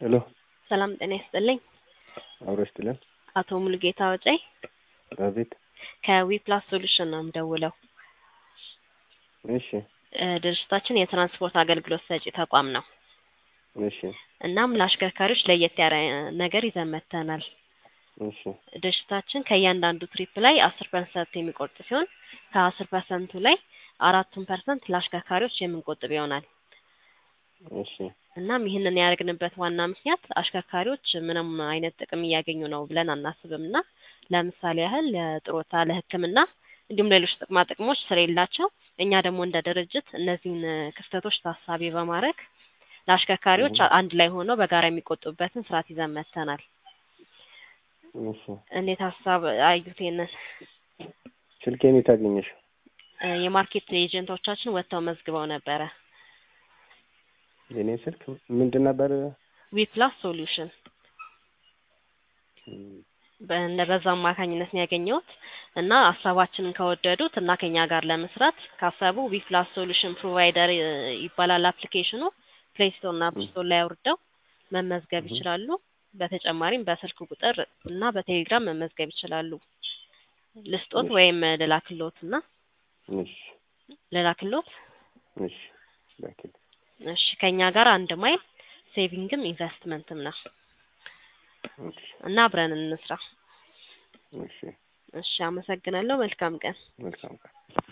ሄሎ ሰላም ጤና ይስጥልኝ። አብሮ ይስጥልን። አቶ ሙሉጌታ ወጬ አቤት። ከዊፕላስ ሶሉሽን ነው የምደውለው። እሺ እ ድርጅታችን የትራንስፖርት አገልግሎት ሰጪ ተቋም ነው። እሺ እናም ለአሽከርካሪዎች ለየት ያለ ነገር ይዘን መጥተናል። እሺ ድርጅታችን ከእያንዳንዱ ትሪፕ ላይ አስር ፐርሰንት የሚቆርጥ ሲሆን ከአስር ፐርሰንቱ ላይ አራቱን ፐርሰንት ለአሽከርካሪዎች የምንቆጥብ ይሆናል። እሺ እናም ይህንን ያደረግንበት ዋና ምክንያት አሽከርካሪዎች ምንም አይነት ጥቅም እያገኙ ነው ብለን አናስብም እና ለምሳሌ ያህል ለጥሮታ፣ ለሕክምና እንዲሁም ሌሎች ጥቅማ ጥቅሞች ስለሌላቸው እኛ ደግሞ እንደ ድርጅት እነዚህን ክፍተቶች ታሳቢ በማድረግ ለአሽከርካሪዎች አንድ ላይ ሆነው በጋራ የሚቆጥቡበትን ስርዓት ይዘን መጥተናል። እሺ እንዴት ሀሳብ አዩት? ይሄንን ስልኬን የት አገኘሽ? እ የማርኬት ኤጀንቶቻችን ወጥተው መዝግበው ነበረ። የኔ ስልክ ምንድን ነበር? ዊፕላስ ሶሉሽን በእነ በዛ አማካኝነት ነው ያገኘሁት እና ሀሳባችንን ከወደዱት እና ከኛ ጋር ለመስራት ካሰቡ ዊፕላስ ሶሉሽን ፕሮቫይደር እ ይባላል አፕሊኬሽኑ ፕሌይ ስቶር እና አፕ ስቶር ላይ አውርደው መመዝገብ ይችላሉ። በተጨማሪም በስልክ ቁጥር እና በቴሌግራም መመዝገብ ይችላሉ። ልስጦት ወይም ልላክሎት እና እሺ ልላክሎት? እሺ ላኪልኝ። እሺ ከኛ ጋር አንድ ማይል ሴቪንግም ኢንቨስትመንትም ነው እሺ እና አብረን እንስራ። እሺ እሺ አመሰግናለሁ። መልካም ቀን። መልካም ቀን።